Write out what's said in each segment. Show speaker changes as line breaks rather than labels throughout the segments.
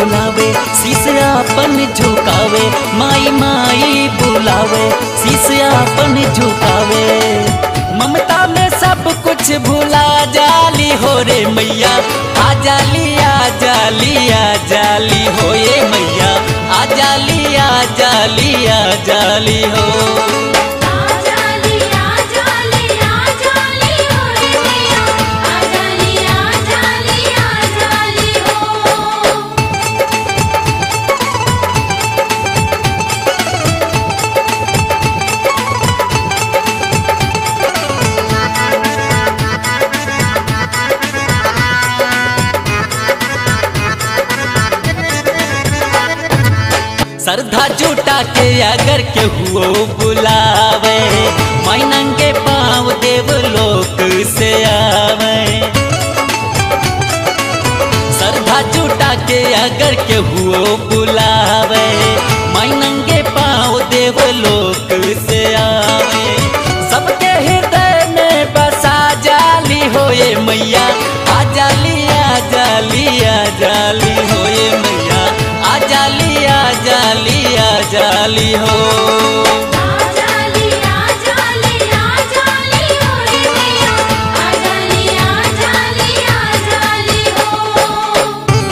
बुलावे शीश अपन झुकावे माई माई बुलावे शीश अपन झुकावे ममता में सब कुछ भुला जाली हो रे मैया आ जाली आ जाली आ जाली हो ये मैया आ जाली आ जाली आ जाली हो
आजाली आजाली आजाली हो रे मैया आजाली आजाली आजाली हो
श्रद्धा जुटा के अगर केहू बुलावे मैनंगे पाँव देव लोक से आवे श्रद्धा जुटा के अगर केहू बुलावे मैनंगे पाँव देव लोक से आवे सबके हृदय में बसा जाली होए मैया आ जाली आ जाली आ जाली होए मैया आ जाली आ जाली आ जाली हो
आजाली आजाली आजाली हो रे मैया आजाली आजाली आजाली हो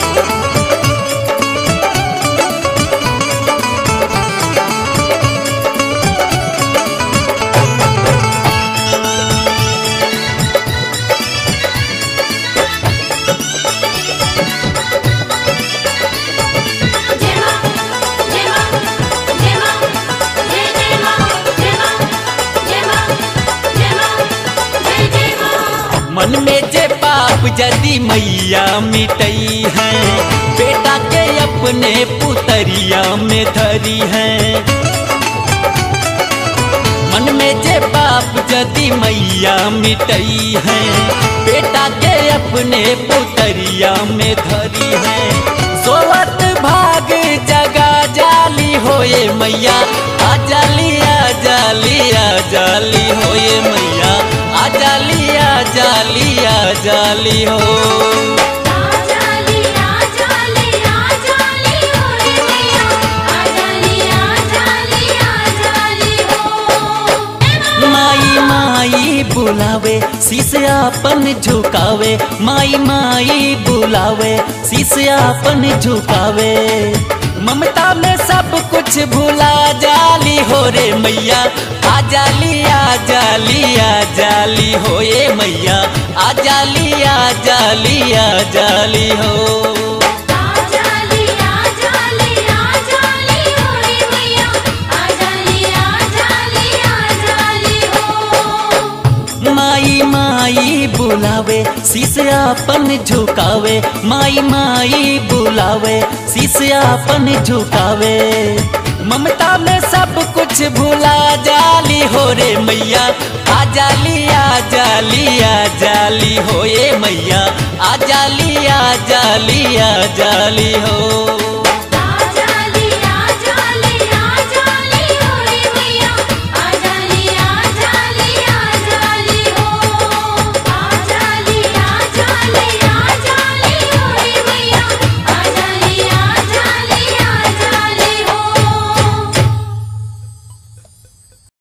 जय मां जय मां जय मां जय जय मां जय मां जय मां जय मां जय जय मां
मन में जे पाप यदि मैया मिटई है बेटा के अपने पुतरिया में धरी है मन में जे पाप यदि मैया मिटई है बेटा के अपने पुतरिया में धरी है सोवत भाग जगा जाली होए मैया आ जाली आ जाली आ जाली होए मैया आ जाली आ जाली आ जाली हो
आजाली आजाली आजाली हो रे मैया आजाली आजाली आजाली हो
माई माई बुलावे शीश अपन झुकावे माई माई बुलावे शीश अपन झुकावे ममता में सब कुछ भुला जाली हो रे मैया आ जाली आ जाली आ जाली हो ये मैया आ जाली आ जाली आ जाली हो
आजाली आजाली आजाली हो रे मैया आजाली आजाली आजाली हो
माई माई बुलावे शीश अपन झुकावे माई माई बुलावे शीश अपन झुकावे ममता में सब कुछ भुला जाली हो रे मैया आ जाली आ जाली आ जाली हो ये मैया आ जाली आ जाली आ जाली हो